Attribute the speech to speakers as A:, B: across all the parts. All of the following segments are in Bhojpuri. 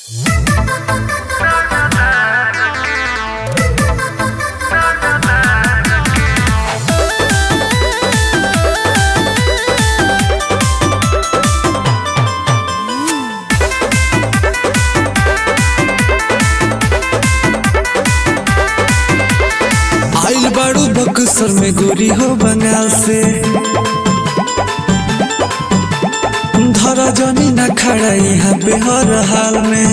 A: बक्सर में गोरी हो बंगाल से धरा जनी ना खड़ा यहाँ पे हर हाल में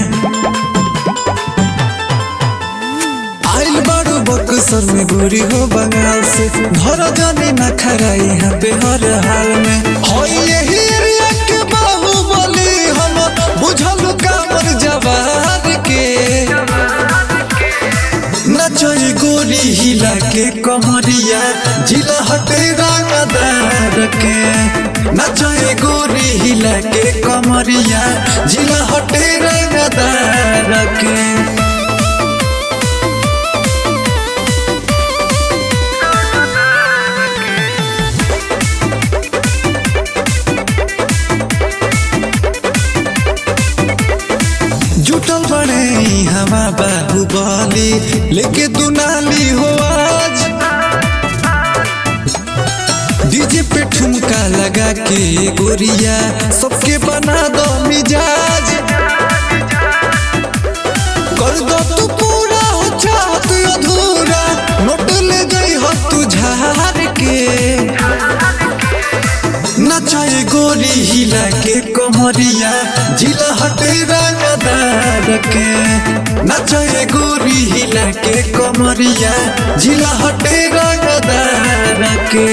A: आइल बारू बक्सर में गोरी हो बंगाल से धरा जनी ना खड़ा यहाँ पे हर हाल में होई यही एरिया के बाहुबली हम बुझल कामर जवार के नचई गोरी हिला के कमरिया जिला हटे रंगदार के नचई गोरी हिला के कमरिया जिला हटे रंगदार के जुटल बड़े हमा बाहुबली लेके दुनाली हो आज डीजे पे ठुमका लगा के गोरिया सबके बना दो मिजाज कर दो तू पूरा हो चाहत अधूरा नोट ले गई हो तू झार के नचाए गोरी हिला के कमरिया जिला हटे रंगदार के नचाए गोरी हिला के कमरिया जिला हटे रंगदार के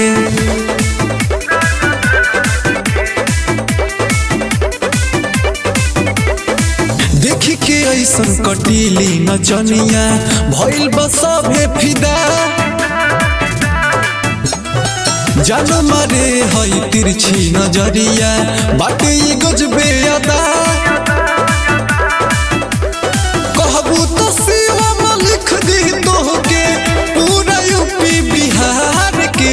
A: देखी के ऐसन कटीली नचनिया भइल बसभे फिदा जान मारे हई तिरछी नजरिया बाटे ई गजबे अदा कहबू तो शिवम लिख दी तोहके पूरा यूपी बिहार के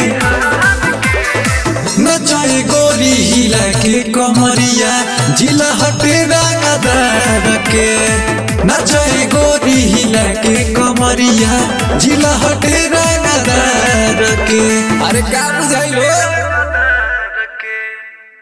A: नचाए गोरी हिला के कमरिया जिला हटे रंगदार के नचाए गोरी हिला के कमरिया जिला हटे रंगदार के
B: अरे का बुझाइल हो